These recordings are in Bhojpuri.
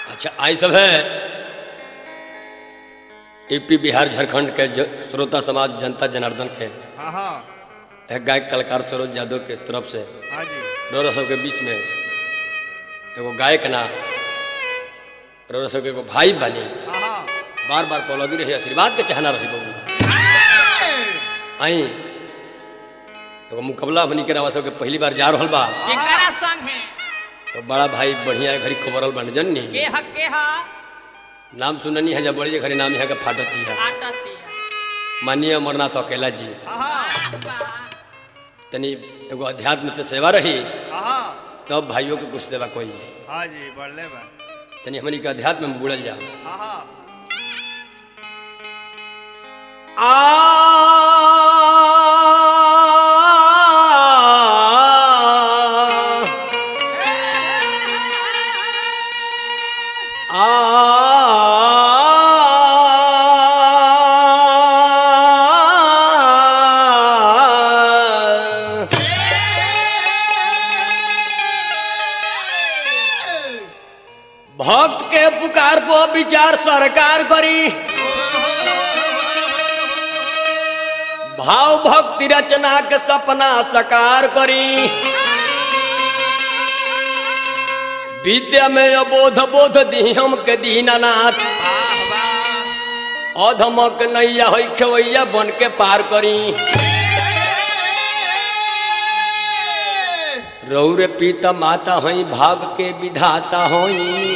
अच्छा आई सब है यूपी बिहार झारखंड के ज- श्रोता समाज जनता जनार्दन के हाँ हाँ एक गायक कलाकार सरोज यादव के तरफ से हाँ जी रोरा सब के बीच में एगो गायक ना रोरा सब के एगो भाई बनी हाँ हाँ बार बार पौलगी रही आशीर्वाद के चाहना रही बबू आई एगो मुकाबला हमनी के रवा सब के पहली बार जा रहल बा केकरा संग है तो बड़ा भाई बढ़िया घड़ी खबरल बन जन्नी के ह के ह नाम सुननी है जब बड़ी घड़ी नाम यहाँ का फाटती है आटतिया माननीय अमरनाथ अकेला जी हाँ हाँ बा तनी एगो अध्यात्म से सेवा रही हाँ हाँ तब भाइयों के कुछ सेवा कोई जाए हाँ जी बढ़ले बा तनी हमनी के अध्यात्म में बुड़ल जा हाँ हाँ भक्त के पुकार पर विचार सरकार करी भाव भक्ति रचना के सपना साकार करी विद्या में अबोध बोध दी हम के दीनानाथ वाह वाह अधमक नैया होइ खेवैया बन के पार करी रौरे पीता माता हई भाग के विधाता हई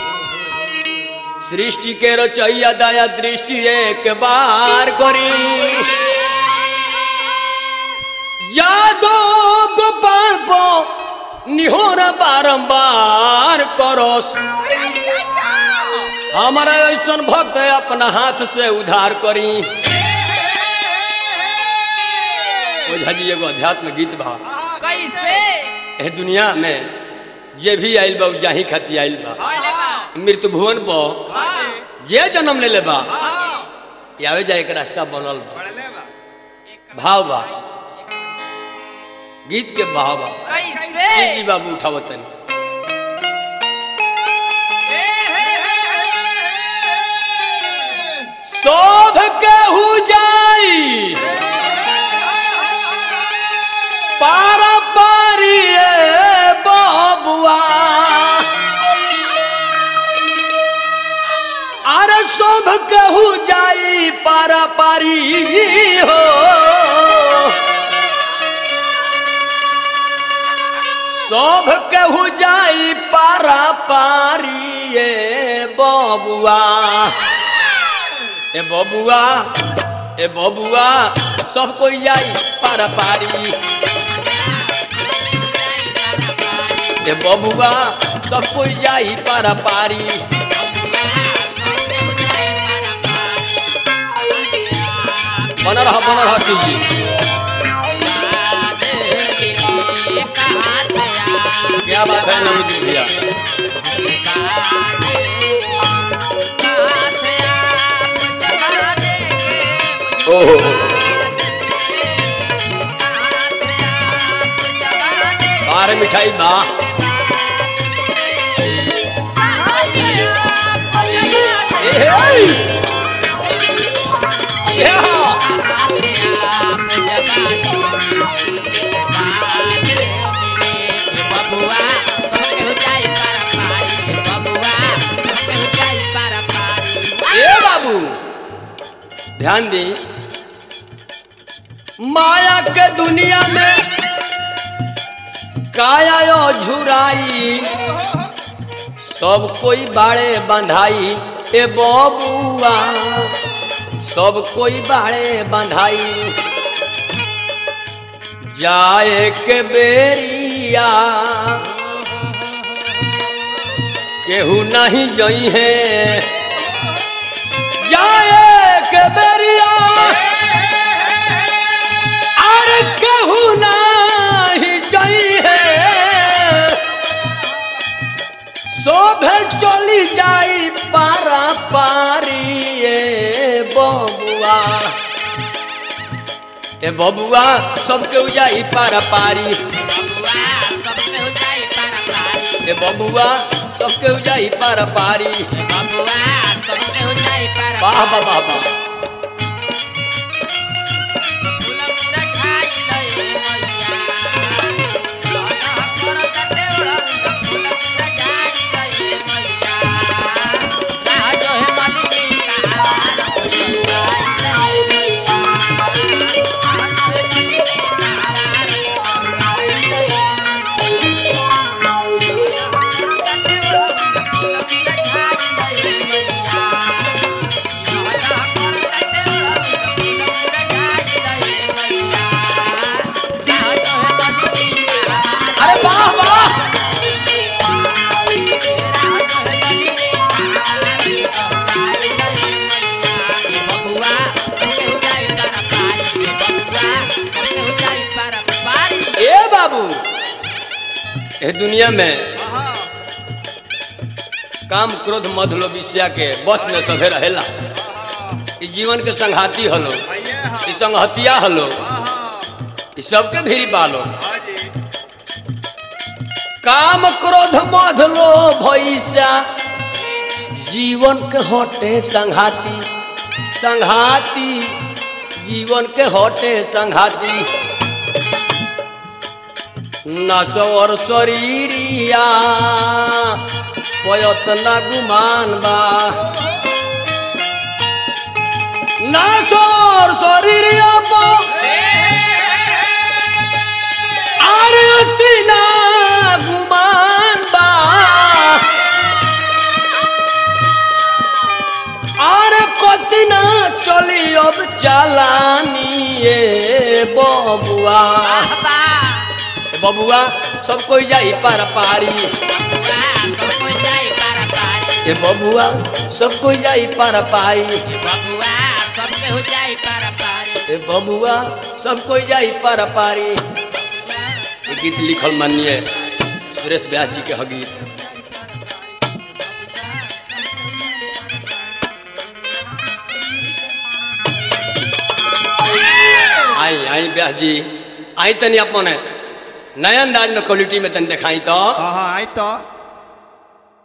सृष्टि के रचैया दया दृष्टि एक बार करी यादो गोपाल पो निहोर बारंबार करोस हमारा ऐसन भक्त अपना हाथ से उधार करी ओझा जी एगो अध्यात्म गीत बा कैसे एह दुनिया में जे भी आइल बा उ जाही खाती आइल बा हाँ हाँ मृत्यु भुवन पर हाँ जी जे जन्म ले ले बा हाँ हाँ यावे जाए के रास्ता बनल बा बढ़ले बा भाव बा गीत के भाव बा कैसे जी बाबू उठावो तनी ए, हे, हे, शोभ केहू जाई पार पारिए बबुआ अरे शोभ केहू जाई पारा पारी हो शोभ केहू जाई पारा पारिए बबुआ ए बबुआ ए बबुआ सब कोई जाई पारा पारी ए बबुआ सब कोई जाई पारा पारी बन रहा बन रहा जी क्या बात है नमित भैया ओहो बाहर मिठाई बा ए, हे! Yeah! ए बाबू ध्यान दी माया के दुनिया में काया यो झुराई सब कोई बाड़े बंधाई ए बबुआ सब कोई बाड़े बंधाई जाए के बेरिया केहू नहीं जई है जाए के बेरिया अरे केहू नहीं जई है शोभे चली जाई पारा पारी ए बबुआ ए बबुआ सबके जाई पारा पारी ए बबुआ सबके हो जाई पार पारी बबुआ सबके हो जाई पार वाह वाह वाह वाह फूल पूरा खाई लए मैया लाला कर कटे उड़ा फूल पूरा खाई लए मैया ना जो है मालिक का अरे वाह वाह ए बाबू ए दुनिया में हाँ काम क्रोध मध लो विषया के बस में सभे रहेला ई जीवन के संघाती हलो भैया हाँ ई संगहतिया हलो हाँ ई सबके भीरी बालो हाँ जी काम क्रोध मध लो भैसा जीवन के हटे संघाती संघाती जीवन के हटे संघाती नसवर शरीरिया पयत ना गुमान बा नसवर शरीरिया पो आरती ना गुमान बा আর কত না চলি অব চালানিয়ে ববুয়া ববুয়া সব কই যাই পার পারি এ ববুয়া সব কই যাই পার পাই ए बबुआ सब कोई जाई पार पारी ये गीत लिखल मानिए सुरेश व्यास जी के ह गीत आई आई व्यास जी आई तनी अपने नया अंदाज में क्वालिटी में तनी दिखाई तो हाँ हाँ आई तो